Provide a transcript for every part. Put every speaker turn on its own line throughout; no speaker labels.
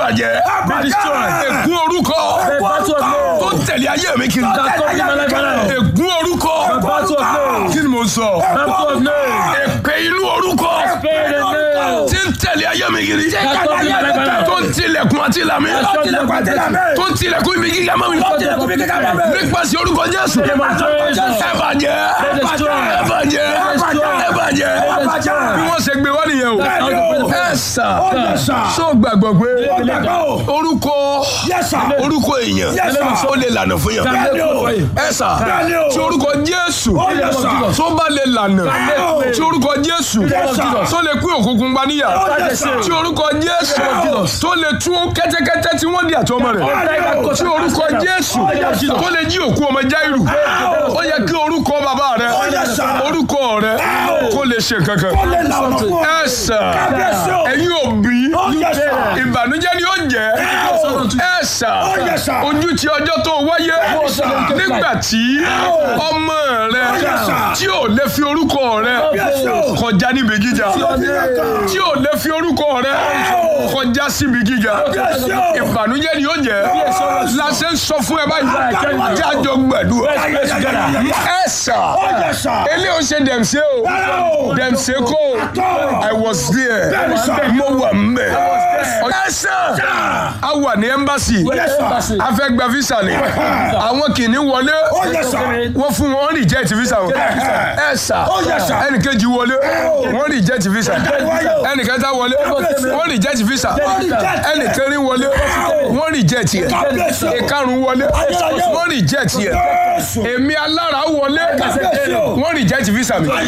bàjẹ́ ègún orúkọ
The battle of name.
tó tẹ̀lé ayé mi kiri
That comes in my life now.
ègún orúkọ
The battle of name.
kí ni mo sọ
Battle of name.
èpè inú orúkọ
Pain and name.
tí ń tẹ̀lé ayé mi kiri
That comes in my life now.
tó ń tilẹ̀kùn àti ìlàmì tó ń tilẹ̀kùn ibi gíga mọ́ mi nípasẹ̀ orúkọ Jésù ẹ bàjẹ́ ẹ bàjẹ́ ẹ bàjẹ́ bí wọ́n ṣe gbé wá nìyẹn o ẹ sà so gbàgbọ́ pé orúkọ orúkọ èèyàn ó lè lànà fún yàn ẹ sà tí orúkọ Jésù tó bá lè lànà tí orúkọ Jésù tó lè pín òkùnkùn gba níyà tí orúkọ Jésù tó lè tún kẹ́tẹ́kẹ́tẹ́ tí wọ́n di àti ọmọ rẹ̀ tí orúkọ Jésù tó lè jí òkú ọmọ Jáírù ó yẹ kí orúkọ bàbá rẹ orúkọ rẹ kó lè ṣe kankan ẹ sà ẹ̀yin òbí ìbànújẹ́ ni ó jẹ́ ẹ sà ojú ti ọjọ́ tó wáyé nígbà tí ọmọ rẹ tí ò lè fi orúkọ rẹ kọjá níbi gíga tí ò lè fi orúkọ rẹ kọjá síbi gíga ìbànújẹ́ ni ó jẹ́ láṣẹ sọ fún ẹ báyìí jájọ gbàdúrà ẹ sà ilé ò ṣe dẹ̀mṣẹ́ o dẹ̀mṣẹ́ kò I was there mo wà mbẹ̀ ẹ sà a wà ní embassy a fẹ́ gba visa ni àwọn kìíní wọlé wọ́n fún wọn reject visa wọn ẹ sà ẹnìkejì wọlé wọ́n reject visa ẹnìkẹta wọlé wọ́n reject visa ẹnìkẹrin wọlé wọ́n reject yẹ ìkarùn wọlé wọ́n reject yẹ èmi alára wọlé wọ́n reject visa mi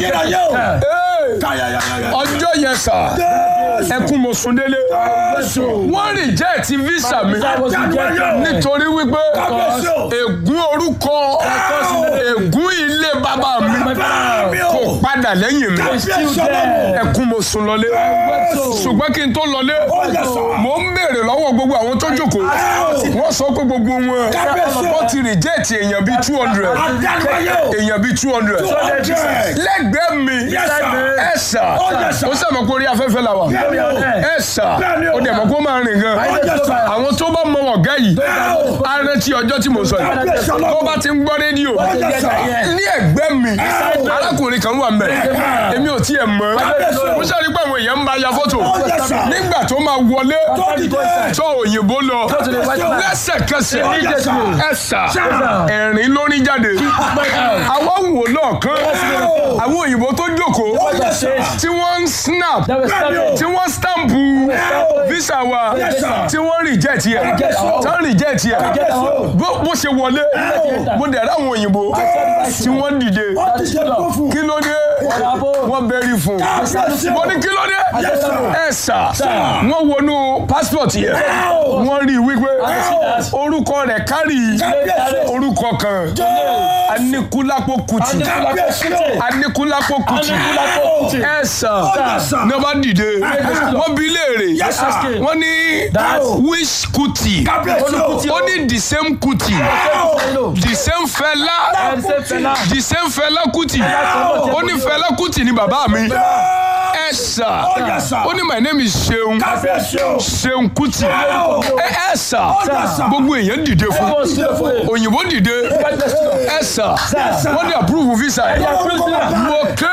ọjọ́ yẹn sà ẹkún mo sùn délé wọ́n reject visa mi nítorí wípé ègún orúkọ ègún ilé bàbá mi kò padà lẹ́yìn mi ẹkún mo sùn lọlé ṣùgbọ́n kí n tó lọlé mo ń béèrè lọ́wọ́ gbogbo àwọn tó jókòó wọ́n sọ pé gbogbo wọn wọ́n ti reject èèyàn bíi two hundred èèyàn bíi two hundred lẹ́gbẹ̀ẹ́ mi ẹ sà ó sàmọ̀ pé orí afẹ́fẹ́ la wà ẹ sà ó dẹ̀ mọ̀ pé ó máa rìn gan àwọn tó bá mọ ọ̀gá yìí á rántí ọjọ́ tí mo sọ yìí tó bá ti ń gbọ́ rédíò ní ẹ̀gbẹ́ mi arákùnrin kan wà mẹ́ èmi ò tiẹ̀ mọ̀ mo ṣáà rí pé àwọn èèyàn ń bá ya fọ́tò nígbà tó máa wọlé tó òyìnbó lọ lẹ́sẹ̀kẹsẹ̀ ẹ sà ẹ̀rín ló ní jáde àwọn wò lọ́ọ̀kan àwọn òyìnbó tó jókòó tí wọ́n ń snap tí wọ́n stamp visa wa tí wọ́n reject yẹ tí wọ́n reject yẹ bó ṣe wọlé bó dẹ̀ ráwọn òyìnbó tí wọ́n dìde kí ló dé wọ́n bẹ̀rì fún mo ní kí ló dé ẹ sà wọ́n wọnú passport yẹ wọ́n rí i wípé orúkọ rẹ̀ kárì orúkọ kan Anikulapo Kuti Anikulapo Kuti ẹ sà ní wọ́n bá dìde wọ́n bi léèrè wọ́n ní which Kuti ó ní the same Kuti the same fella the same fella Kuti ó ní fella Kuti ni bàbá mi ẹ sà ó ní my name is Seun Seun Kuti ẹ ẹ sà gbogbo èèyàn dìde fún òyìnbó dìde ẹ sà wọ́n ní approve visa ẹ mo ké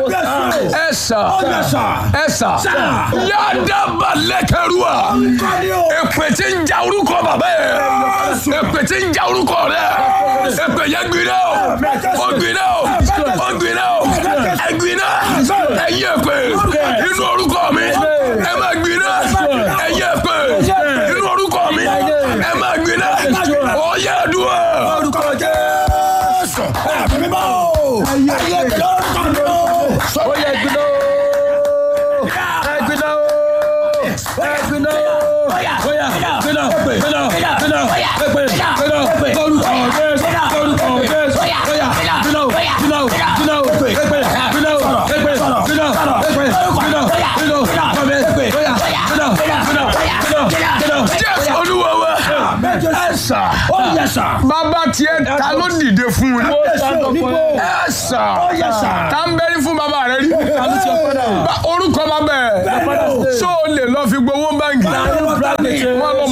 ẹ sà ẹ sà yàdàbà lẹ́kẹ̀rúà èpè tí ń ja orúkọ bàbá yẹ èpè tí ń ja orúkọ rẹ èpè yẹn gbiná o ó gbiná o ó gbiná o ẹ gbiná ẹ̀yin èpè inú orúkọ mi ẹ máa gbiná ẹ̀yin èpè inú orúkọ mi ẹ máa gbiná ó yẹ dùn.
orúkọ Jésù ẹ̀mí mímọ́ ayé ìjọ kan ló sọ
Ó yẹ gbiná o. Ẹ gbiná o. Ẹ gbiná o. Ó yá gbiná gbiná gbiná ẹ pè gbiná orúkọ Jésù orúkọ Jésù. Ó yá gbiná o gbiná o gbiná o ẹ pè gbiná o ẹ pè gbiná o ẹ pè gbiná o gbiná o kọ́mi ẹ pè ó yá gbiná gbiná gbiná gbiná.
Jésù olúwa wa ẹ sà
ó yẹ sà
bàbá tiẹ̀ ta ló dìde fún un ẹ sà
yẹ sà
tá ń bẹ́rí fún bàbá rẹ rí Ba- orúkọ bàbá ẹ̀ ṣó o lè lọ fi gbowó báńkì wọ́n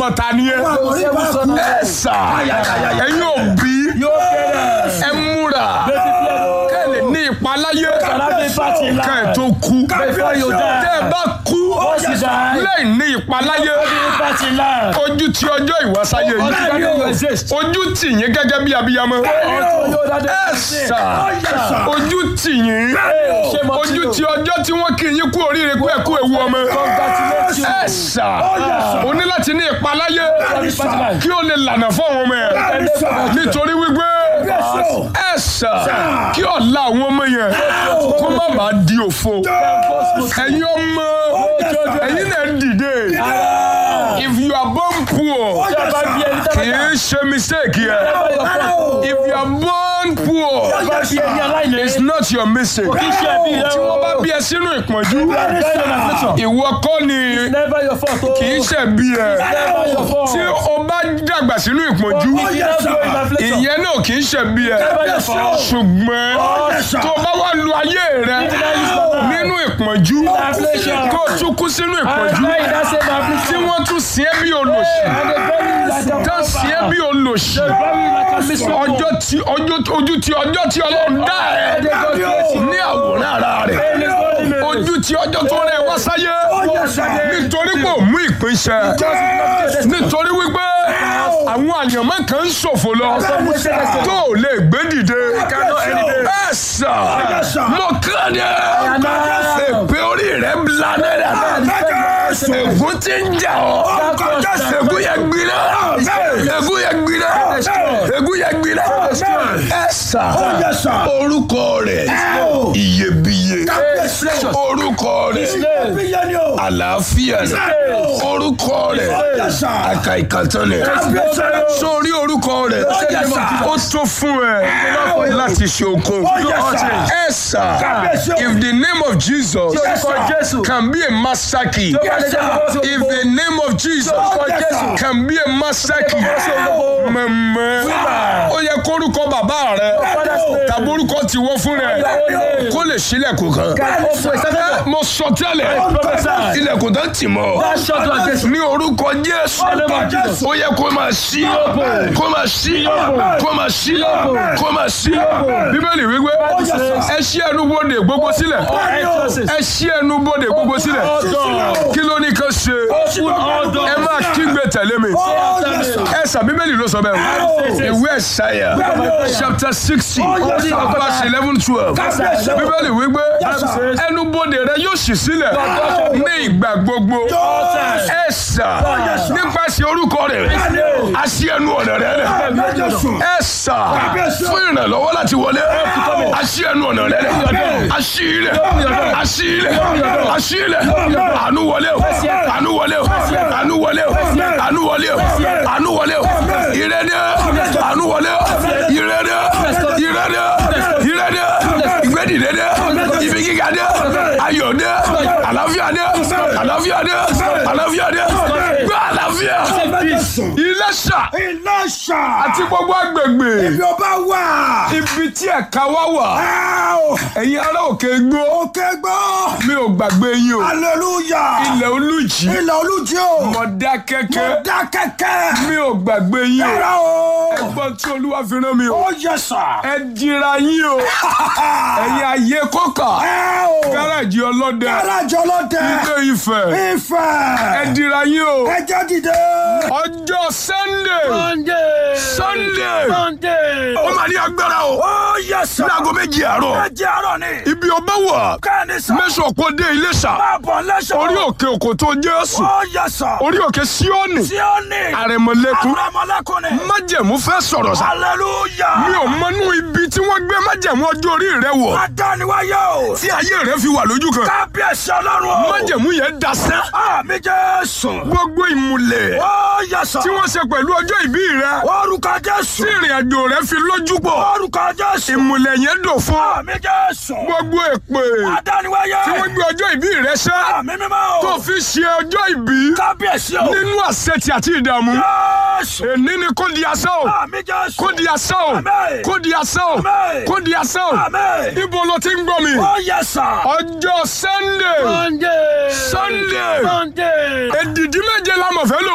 ọmọ ta ni ẹ ẹ sà ẹ̀yin òbí
yóò bẹ̀rẹ̀
ẹ múra
bẹ́ẹ̀ bí ẹ̀rọ
kẹ́ ẹ lè ní ipa láyé
alábẹ́ pàtì ńlá
kẹ́ ẹ tó kú
before you die
tẹ́ ẹ bá kú
ó sì die
lẹ́yìn ní ipa láyé
alábẹ́ pàtì ńlá
ojú ti ọjọ́ ìwásáyé
ọtí
yìí
bá yóò exist
ojú tì yín gẹ́gẹ́ bí abiyamọ
ọtí yóò dáadé
ẹ sà ojú tì yín
ṣé mo ti
ojú
lò
ti ọjọ́ tí wọ́n kí yín kú oríire pé ẹ kú ewu ọmọ
congratulate you
ẹ sà o ní láti ní ipa láyé
alábẹ́ pàtì ńlá
kí o lè lànà fún àwọn ọmọ ẹ nítorí wípé ẹ sà kí ọ̀la àwọn ọmọ yẹn kó má bàa di òfo ẹ̀yin ọmọ ẹ̀yin náà dìde if you are born poor
bá bí ẹni
kì
tẹ́lẹ̀
í ṣe mistake yẹn if you are born poor
bá bí ẹni aláìlè
it's not your mistake
kì í ṣe ẹbí rẹ
tí wọ́n bá bí ẹ sínú ìpọ́njú
Very affliction.
ìwọ kọ́ ni
never your fault o
kì í ṣe bí ẹ
never your fault
tí o bá dàgbà sínú ìpọ́njú
If you never go in affliction
ìyẹn náà kì í ṣe bí ẹ
never your fault
ṣùgbọ́n tó o bá wá lu ayé rẹ nínú ìpọ́njú
affliction.
kó o tún kú sínú ìpọ́njú
Why you not say my
tí
affliction
wọ́n tún sí ẹ bí olòṣì
and they bury you like a
tán sí ẹ bí olòṣì
bury you like a miserable
ọjọ́ tí ọjọ́ ojú tí ọjọ́ tí ọlọ́run dá ẹ ní àwòrán ara rẹ̀
in his body made
ojú tí ọjọ́ tó rẹ̀ wá sáyé nítorí pé ò mú ìpín ṣẹ nítorí wípé àwọn àyànmọ́ kan ń ṣòfò lọ tó ò lè gbé dìde ẹ sà mo kàn ní èpè orí rẹ̀ blanẹ́ rẹ̀ ègún tí ń jà ọ́ ègún yẹn gbiná ègún yẹn gbiná ègún yẹn gbiná ẹ sà orúkọ rẹ̀ iyebíye orúkọ rẹ̀ àlàáfíà ni orúkọ rẹ̀ àkàìkàtàn ni sórí orúkọ rẹ̀ ó tó fún ẹ láti ṣe okun ẹ sà if the name of Jesus can be a master key if the name of Jesus can be a master key mẹ̀mẹ́ ó yẹ kórúkọ bàbá rẹ tàbí orúkọ tiwọ́ fún rẹ kó lè ṣílẹ̀kùn kan mo sọ tẹ́lẹ̀ ilẹ̀kùn tán tì mọ́ ní orúkọ Jésù ó yẹ kó máa ṣí kó máa ṣí kó máa ṣí kó máa ṣí bíbélì wípé ẹ ṣí ẹnu bodè gbogbo sílẹ̀ ẹ ṣí ẹnu bodè gbogbo sílẹ̀ kí ló ní ká ṣe ẹ máa kígbe tẹ̀lé mi ẹ sà bíbélì ló sọ bẹ́ẹ̀ ìwé ẹ̀sáyà chapter sixty verse eleven twelve bíbélì wípé ẹnu bodè rẹ yóò ṣí sílẹ̀ ní ìgbà gbogbo ẹ sà nípasẹ̀ orúkọ rẹ̀ a ṣí ẹnu ọ̀nà rẹ̀ rẹ̀ ẹ sà fún ìrànlọ́wọ́ láti wọlé a ṣí ẹnu ọ̀nà rẹ̀ rẹ̀ a ṣí ilẹ̀ a ṣí ilẹ̀ a ṣí ilẹ̀ àánú wọlé o àánú wọlé o àánú wọlé o àánú wọlé o àánú wọlé o ìrẹ́dẹ́ àánú wọlé o ìrẹ́dẹ́ ìrẹ́dẹ́ ìrẹ́dẹ́ ìgbẹ́dìdẹ́dẹ́ ibi gíga dẹ́ ayọ̀ dẹ́ àlàáfíà dẹ́ àlàáfíà dẹ́ àlàáfíà dẹ́ gbọ́ àlàáfíà Iléṣà
Ìlọ́ṣà.
àti gbogbo agbègbè
Ibi ọba wà.
ibi tí ẹ̀ka wá wà ẹ̀yin ará òkè gbó
Òkè gbọ́.
mi ò gbàgbé yín o
Hallelujah.
ilẹ̀ olùjì
Ilẹ̀ olújí o.
Mọ̀dákẹ́kẹ́
Dá kẹ́kẹ́.
mi ò gbàgbé yín o
Yàrá o.
ẹgbọ́n tí olúwa fi rán mi o
Ó yẹ sà.
ẹ dira yín o ẹ̀yin ayé kọ́kà
Ẹ o.
gáràjì ọlọ́dẹ
Gáràjì ọlọ́dẹ.
ilé Ifẹ̀ ẹ
Ifẹ̀.
dira yín o
Ẹ jẹ́ dìde.
ọjọ́ Sunday
Sunday
Sunday
Sunday
ó máa ní agbára o
Ó yẹ sà.
ní aago méjì àárọ̀
Ẹ jẹ́ àárọ̀ ni.
ibi ọba wà
Kẹ́ni sà.
mẹ́sàn-án kò dé Iléṣà
Máa bọ̀ lẹ́sọ̀.
orí òkè òkòtó Jésù
Ó yẹ sà.
orí òkè Síónì
Tí ó ní.
àrẹ̀mọ̀lẹ́kún
Àrẹ̀mọlẹ́kùn ni.
májẹ̀mú fẹ́ sọ̀rọ̀ sá
Hallelujah.
mi ò mọnú ibi tí wọ́n gbé májẹ̀mú ọjọ́ orí rẹ wọ̀
Adániwáyé o.
tí ayé rẹ fi wà lójú kan
Kábíyèsí ọlọ́run o.
májẹ̀mú yẹn dasẹ́
Àmì Jésù.
gbogbo ìmùlẹ̀
Ó yẹ sà.
tí wọ́n ṣe pẹ̀lú ọjọ́ ìbí rẹ
Orúkọ Jésù.
tí ìrìn àjò rẹ fi lójú pọ̀
Orúkọ Jésù.
ìmùlẹ̀ yẹn dò fún
Àmì Jésù.
gbogbo èpè
Adániwáyé.
tí wọ́n gbé ọjọ́ ìbí rẹ ṣẹ́
Àmì mímọ́ o.
tó fi ṣe ọjọ́ ìbí
Kábíyèsí o.
nínú àṣetì àti ìdààmú
Jésù.
èní ni kò di asán o
Àmì Jésù.
kò di asán o
Àmín.
kò di asán o
Àmín.
kò di asán o
Àmín.
ibo ló ti ń gbọ́ mi
Ó yẹ sà.
ọjọ́ Sunday
Sunday
Sunday
Sunday
èdìdí méje la mọ̀ fẹ́ lò
Bẹ́ẹ̀ni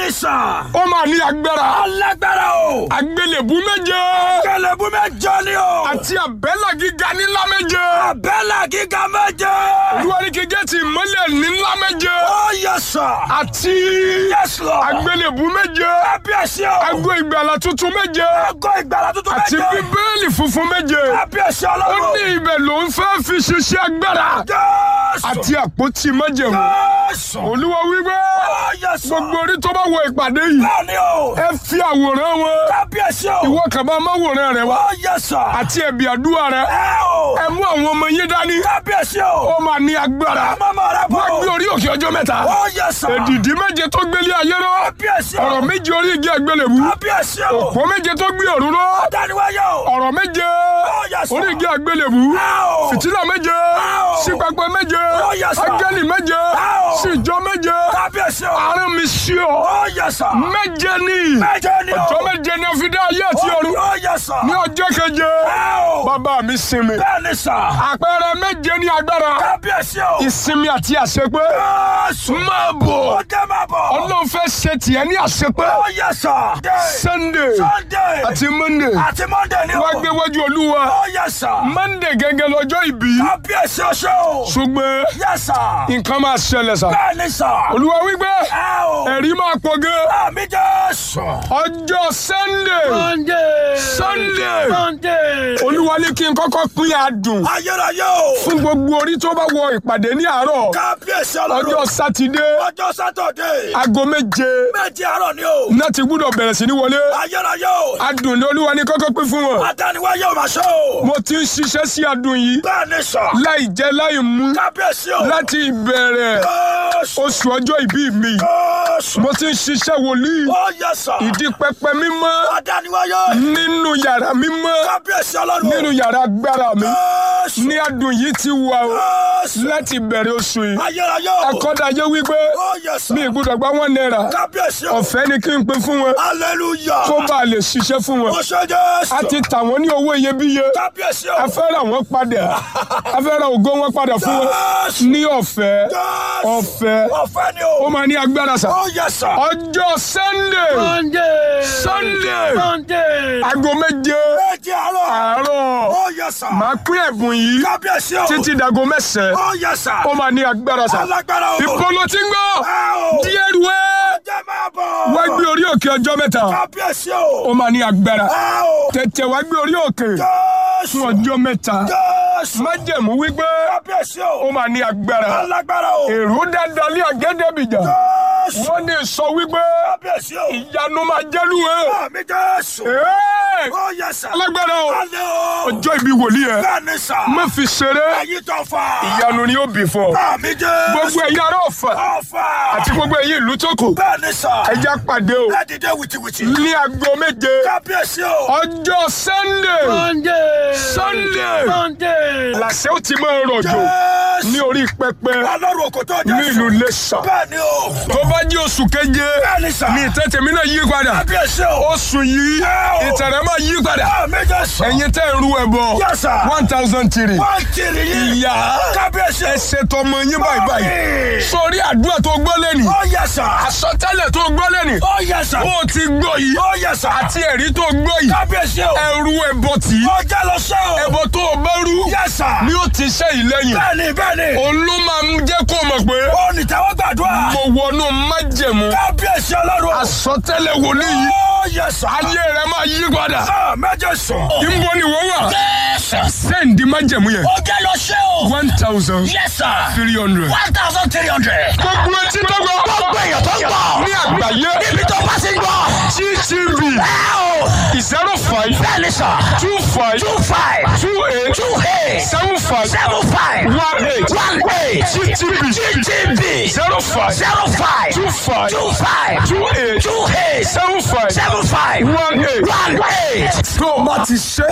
Bẹ́ẹ̀ni sà.
ó máa ní agbára
Alágbára o.
àgbélébú méje
Kẹlẹ̀bú mẹ́jọ ni o.
àti àbẹ́là gíga nílá méje
Abẹ́là gíga méje.
olúwa ní kí gẹ́ẹ̀tì ìmọ́lẹ̀ nílá méje
Ó yẹ sà.
àti
Yes Lord.
àgbélébú méje
Kábíyèsí o.
ago ìgbàlà tuntun méje
Àgọ́ ìgbàlà tuntun
àti
méje.
bíbélì funfun méje
Kábíyèsí
ó
ọlọ́run.
ní ibẹ̀ ló ń fẹ́ fi ṣiṣẹ́ agbára
Jésù.
àti àpótí májẹ̀mú
Jésù.
olúwa wípé
Ó yẹ sà.
gbogbo orí tó bá wọ ìpàdé yìí
Bẹ́ẹ̀ni o.
ẹ fi àwòrán wọn
Kábíyèsí o.
ìwọ kàn bá máwòrán rẹ wá
Ó yẹ sà.
àti ẹ̀bì àdúrà rẹ
Ẹ o.
ẹ mú àwọn ọmọ yín dání
Kábíyèsí o.
ó máa ní agbára
Mọ́mọ́ rẹ bọ̀.
wọ́n gbé orí òkè ọjọ́ mẹ́ta
Ó yẹ sà.
èdìdí méje tó gbélé ayé rọ
Kábíyèsí o.
ọ̀rọ̀ méje orí igi àgbélébú
Kábíyèsí o.
òpó méje tó gbé ọ̀run rọ
Dániwáyé o.
ọ̀rọ̀ méje
yes, sir.
orí igi àgbélébú
Áò.
fìtílà méje
Áò.
sí pẹpẹ méje
Oh, yes, sir.
áńgẹ́lì méje
Áò.
sí ìjọ méje
Kábíyèsí o.
àárín mi sí ọ
Ó yẹ sà.
méje ní
Méje ni o.
ọjọ́ méje ní a fi dá ayé àti ọ̀run
Ó yẹ sà.
ní ọjọ́ keje
Áò.
bàbá mi sinmi
Bẹ́ẹ̀ni sà.
àpẹẹrẹ méje ní agbára
Kábíyèsí o.
ìsinmi àti àṣepé
Jésù.
máa bọ̀
Ó jẹ́ máa bọ̀.
ọlọ́run fẹ́ ṣe tiẹ̀ ní àṣepé
Ó yẹ sà.
sunday
Sunday.
àti monday
Àti Monday ni o.
wá gbé wájú olúwa
Ó yẹ sà.
monday gẹ́gẹ́ lọ́jọ́ ìbí
Kábíyèsí oṣó o.
ṣùgbọ́n
Yẹ sà.
nǹkan máa ṣẹlẹ̀ sá
Bẹ́ẹ̀ni sà.
olúwa wípé
Áò.
ẹ̀rí máa pọ̀ gan
Àmì Jésù.
ọjọ́ sunday
Sunday.
sunday
Sunday.
olúwa ní kí n kọ́kọ́ pín adùn
Ayérayé o.
fún gbogbo orí tó bá wọ ìpàdé ní àárọ̀
Kábíyèsí ọlọ́run.
ọjọ́ sátidé
Ọjọ́ Sátọ̀dé.
aago méje
Méjì àárọ̀ ni o.
náà ti gbúdọ̀ bẹ̀rẹ̀ sí ní wọlé
Ayérayé o.
adùn ní olúwa ní kọ́kọ́ pín fún wọn
Adániwáyé o máa ṣe o.
mo ti ń ṣiṣẹ́ sí adùn yìí
Bẹ́ẹ̀ni sà.
láì jẹ láì mú
Kábíyèsí o.
láti ìbẹ̀rẹ̀
Jésù.
oṣù ọjọ́ ìbí mi
Jésù.
mo ti ń ṣiṣẹ́ wòlíì
Ó yẹ sà.
ìdí pẹpẹ mímọ́
Adániwáyé.
nínú yàrá mímọ́
Kábíyèsí ọlọ́run.
nínú yàrá agbára mi
Jésù.
ní adùn yìí ti wà o
Jésù.
láti bẹ̀rẹ̀ oṣù yìí
Ayérayé o.
akọ́dayé wípé
Ó yẹ sà.
mi ìgbúdọ̀ gba wọn náírà
Kábíyèsí o.
ọ̀fẹ́ ni kí n pín fún wọn
Hallelujah.
kó bá a lè ṣiṣẹ́ fún wọn
Ó ṣe Jésù.
a ti tà wọ́n ní owó iyebíye
Kábíyèsí o.
a fẹ́ ra wọn padà a fẹ́ ra ògo wọn padà fún wọn
Jésù.
ní ọ̀fẹ́
Jésù.
ọ̀fẹ́
Ọ̀fẹ́ ni
ó
o.
máa ní agbára sà
Ó yẹ sà.
ọjọ́ sunday
Sunday.
sunday
Sunday.
aago méje
Méjì àárọ̀.
àárọ̀
Ó yẹ sà.
máa pín ẹ̀bùn yìí
Kábíyèsí o.
títí dago mẹ́sàn-án
Ó yẹ sà.
ó máa ní agbára sà
Alágbára o.
ìpolo tí ń gbọ́
Ẹ o.
díẹ̀ rú ẹ́
Jẹ́ máa bọ̀.
wá gbé orí òkè ọjọ́ mẹ́ta
Kábíyèsí o.
ó máa ní agbára
Ẹ o.
tètè wá gbé orí òkè
Jésù.
fún ọjọ́ mẹ́ta
Jésù.
májẹ̀mú wípé
Kábíyèsí
ó
o.
máa ní agbára
Alágbára o.
èrò dandan ní àgẹ́dẹ́bìjà
Jésù.
wọ́n ní sọ wípé
Kábíyèsí o.
ìyanu máa jẹ́lu ẹ̀
Àmì Jésù.
Ẹ́!
Ó yẹ sà.
alágbára o
Alẹ́ o.
ọjọ́ ìbí wòlíì ẹ̀
Bẹ́ẹ̀ni sà.
má fi ṣeré
Ẹyin tó fà.
ìyanu ni ó bì fún ọ
Àmì Jésù.
gbogbo ẹ̀yin ará Ọ̀fà
Ọ̀fà.
àti gbogbo ẹ̀yin ìlú tó kù
Bẹ́ẹ̀ni sà.
ẹja pàdé o
Ẹ dìde wìtìwìtì.
ní aago méje
Kábíyèsí o.
ọjọ́ sunday
Sunday.
sunday
Sunday.
làṣẹ ó ti máa rọ̀jò ní
Jésù.
orí pẹpẹ
Ọlọ́run kò tó
ní
Jésù.
ìlú Iléṣà
Bẹ́ẹ̀ni o.
tó bá jí oṣù keje
Bẹ́ẹ̀ni sà.
ní ìtẹ́tẹ̀ mi náà yí padà
Kábíyèsí o.
oṣù yìí ìtẹ̀rẹ̀ máa yí padà
Àmì Jésù.
ẹ̀yin tẹ́ ń ru ẹbọ
Yes, sir.
one thousand three
Wọ́n kiri yìí.
ìyá
Kábíyèsí.
ẹsẹ̀ tọmọ yín báyìí báyìí
Àmín.
sórí àdúrà tó gbọ́ lẹ́nìí
Ó yẹ sà.
àsọtẹ́lẹ̀ tó gbọ́ lẹ́nìí
Ó yẹ sà.
bó o ti gbọ́ yìí
Ó yẹ sà.
àti ẹ̀rí tó gbọ́ yìí
Kábíyèsí o.
ẹrú ẹbọ tì í
Ó jẹ́ lọ sẹ́ o.
ẹbọ tó o bá rú
Yes, sir.
ni ó ti ṣe ìlẹ́yìn
Bẹ́ẹ̀ni bẹ́ẹ̀ni.
òun ló máa ń jẹ́ kó o mọ̀ pé
Ó ní tẹ́wọ́ gbàdúrà.
mo wọnú májẹ̀mú
Kábíyèsí ọlọ́run.
àsọtẹ́lẹ̀ wòlíì yìí
Ó yẹ sà.
ayé rẹ máa yí padà
Àmẹ́jẹ sùn.
ìbò ni wọ́n wà
Yes.
sẹ́ǹdì májẹ̀mú yẹn
Ó jẹ́ lọ sẹ́ o.
one thousand
Yes, sir.
three hundred.
One thousand three hundred.
gbogbo etí tó gbọ́
Gbogbo èèyàn tó ń gbọ́.
ní àgbáyé
Ibi tó bá ti ń gbọ́.
gtv
Ẹ o.
zero five
Bẹ́ẹ̀ni sà.
two five
Two five.
two eight
Two eight.
seven five
Seven five.
one eight
One eight.
gtv
GTV.
zero five
Zero five.
two five
Two five.
two eight
Two eight.
seven five
Seven five.
one eight.
One eight.
tó o bá ti ṣe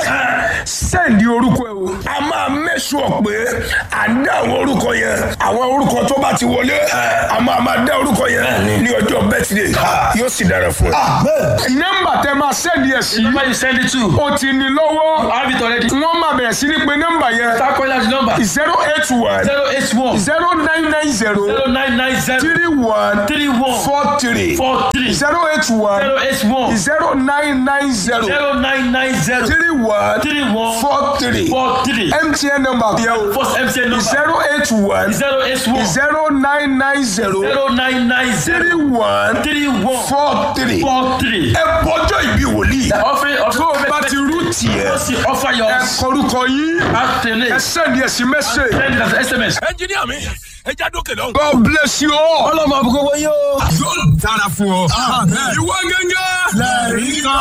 sẹ́ǹdì orúkọ ẹ̀ o. a máa mẹ́sùn pé à ń dá àwọn orúkọ yẹn àwọn orúkọ tó bá ti wọlé a máa máa dá orúkọ yẹn ní ọjọ́ bẹ́tìdé yóò sì dára fún ẹ. nọ́mbà tẹ máa sẹ́ǹdì ẹ̀ sí
Number you send it to.
o ti ní lọ́wọ́
have it already.
wọ́n máa bẹ̀rẹ̀ sí ní pé nọ́mbà yẹn
Start calling out the number.
zero eight one
zero eight one
zero nine nine zero
zero nine nine zero
three one
three one
four three
four three
zero eight one
zero eight one
zero nine nine zero
zero nine nine zero
three one
three one
four three
four three.
MTN number yẹn o
First MTN number
zero eight one
zero eight one
zero nine nine zero
zero nine nine
three
zero
one
three one
four three.
four three.
ẹ bọjọ ìbí wòlíì
Offering of
tó o bá ti rú tiẹ̀
Just offer your
ẹ kọrúkọ yín ẹ
alternate.
sẹ́ni ẹ̀ sí mẹ́sẹ̀.
Send it as SMS.
ẹnjiníà mi ẹ já dókè lọ́hùn.
God bless you all.
ọlọ́mọ àbúkọ́ wọ́n yóò.
yóò dára fún ọ. ìwọ gẹ́gẹ́.
lẹ́ẹ̀rí kan.